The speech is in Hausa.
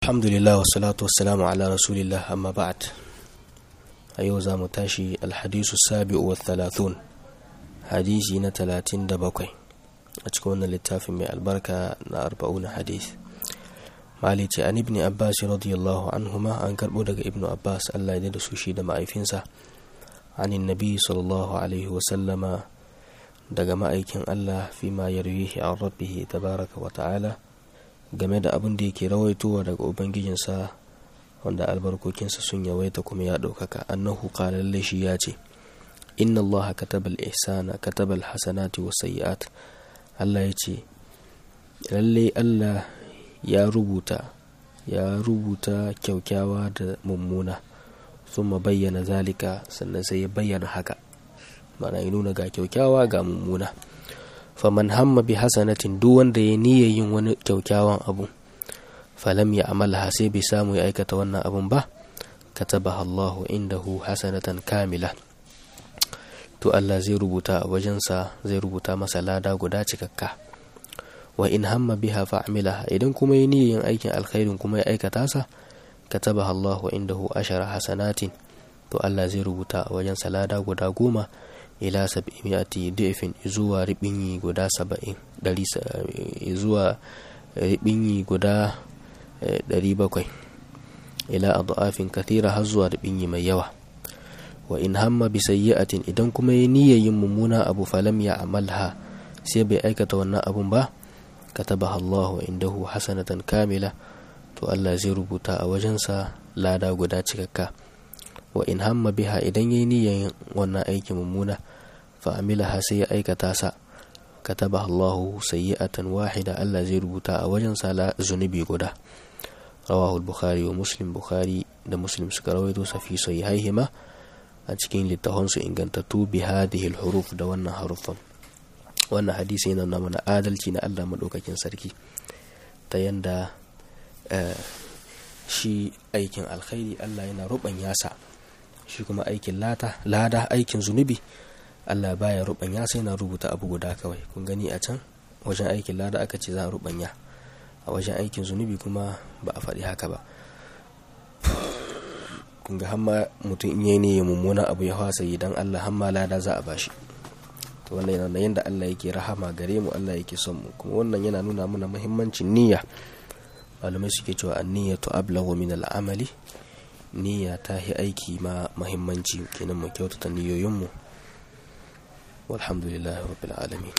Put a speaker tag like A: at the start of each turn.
A: alhamdulillah wassalatu wassalamu ala rasulillah amma ba'd a yau za mu tashi alhadisu sabi'u wa thalathun hadisi na talatin da bakwai a cikin wannan littafin mai albarka na arba'una hadis mali ce an ibni abbas radiyallahu anhuma an karbo daga ibnu abbas allah ya da su shi da ma'aifinsa anin nabi sallallahu alaihi wasallama daga ma'aikin allah fi ma yarwihi an rabbihi tabaraka wa ta'ala game da abin da yake rawaitowa daga ubangijinsa wanda albarkokinsa sun yawaita kuma ya ɗaukaka annahu qala lalle shi ya ce inna Allah kataba al-ihsana kataba al-hasanati wa sayyi'at Allah ya ce lalle Allah ya rubuta ya rubuta kyaukyawa da mummuna thumma bayyana zalika sannan sai ya bayyana haka mana ya nuna ga kyaukyawa ga mummuna faman hamma bi hasanatin duk wanda ya niyya yin wani kyaukyawan abu falam ya amalaha sai bai samu ya aikata wannan abun ba katabaha Allahu indahu hasanatan kamila to Allah zai rubuta a wajensa zai rubuta masa lada guda cikakka wa in hamma biha fa'amilaha idan kuma ya niyya yin aikin alkhairin kuma ya aikata sa katabaha Allahu indahu ashara hasanatin to Allah zai rubuta a wajensa lada guda goma ila sab'imi'ati da'ifin zuwa ribinyi guda saba'in dari zuwa ribinyi guda ɗari bakwai ila adafin kathira har zuwa ribinyi mai yawa wa in hamma bi sayyi'atin idan kuma ya niyya yin mummuna abu falam ya amalha sai bai aikata wannan abun ba katabaha Allahu indahu hasanatan kamila to Allah zai rubuta a wajensa lada guda cikakka wa in hamma biha idan yayi niyyar wannan aikin mummuna fa'amilaha sai ya aikata sa kataba Allahu sayyi'atan wahida Allah zai rubuta a wajen sala zunubi guda rawahu al-bukhari wa muslim bukhari da muslim suka rawaito sa fi sahihaihima a cikin littafan su ingantattu bi hadhihi al-huruf da wannan harufan wannan hadisi yana nuna mana adalci na Allah madaukakin sarki ta yanda shi aikin alkhairi Allah yana rubanya sa shi kuma aikin lada aikin zunubi Allah baya rubanya sai na rubuta abu guda kawai kun gani a can wajen aikin lada aka ce za a rubanya a wajen aikin zunubi kuma ba a faɗi haka ba kun ga hamma mutum in ne ya mummuna abu ya hwasa idan Allah hamma lada za a bashi to wannan yana yanda Allah yake rahama gare mu Allah yake son mu kuma wannan yana nuna mana muhimmancin niyya malamai suke cewa an-niyyatu ablaghu min al-amali niyya ta yi aiki ma muhimmanci kenan mu kyautata niyoyin mu والحمد لله رب العالمين